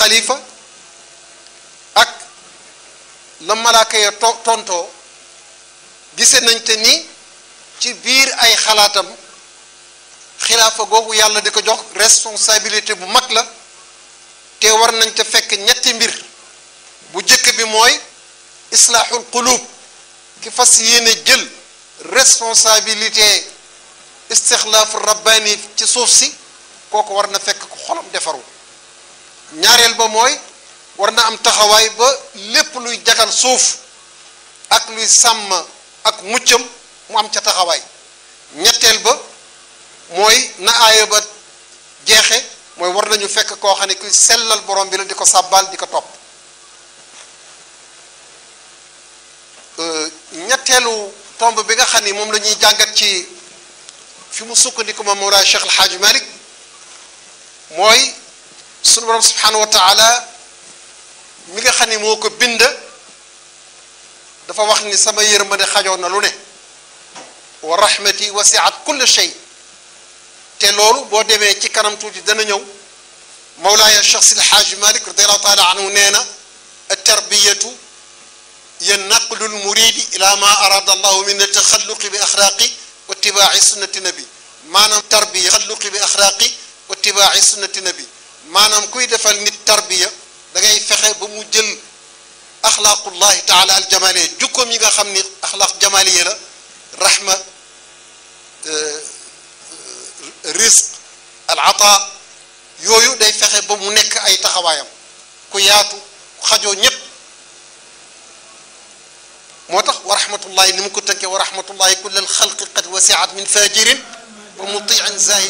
xalifa ak la malaaka ya to tontoo gise nañ te ni ci biir ay xalaatam xilaafa googu yàlla di ko jox responsabilité bu mag la te war nañ te fekk ñetti mbir bu jëkk bi mooy islaaxul qulub ki fas yéene jël responsabilité istixlaafu rabbaani ci suuf si kooku war na fekk ko xolam defaru ñaareel ba mooy war na am taxawaay ba lépp luy jagal suuf ak luy sàmm ak muccam mu am ca taxawaay ñetteel ba mooy na aaya ba jeexe mooy war nañu fekk koo xam ne kuy sellal borom bi la di ko sàbbaal di ko topp ñetteelu tomb bi nga xam ni moom la ñuy jàngat ci fi mu sukkandiku ma Mawlaay Cheikh El Hadj Malick mooy sunu borom subhanahu wa taala mi nga xam ni moo ko bind dafa wax ni sama yërmande xajoon na lu ne wa rahmati wasiat kulle shay te loolu boo demee ci kanam tuuti dana ñëw Mawlaaya Cheikh Sidi Hadj Malick radiallahu taala anhu nee na tarbiyatu hiya naqlul muridi ila ma arada allahu min taxalluqi bi axlaaqi wa itibaaci sunnati nabi maanaam tarbiya taxalluqi bi axlaaqi wa itibaaci sunnati nabi maanaam kuy defal nit tarbiya da ngay fexe ba mu jël axlaaqullahi taala aljamaliya jukkoom yi nga xam ni axlaaq jamaliya la rahma risq al ata yooyu day fexe ba mu nekk ay taxawaayam ku yaatu ku xajoo ñépp moo tax wa rahmatullahi ni mu ko tënkee wa rahmatullahi kullal xalqi qad wasiat min fajirin wa mutiin zahid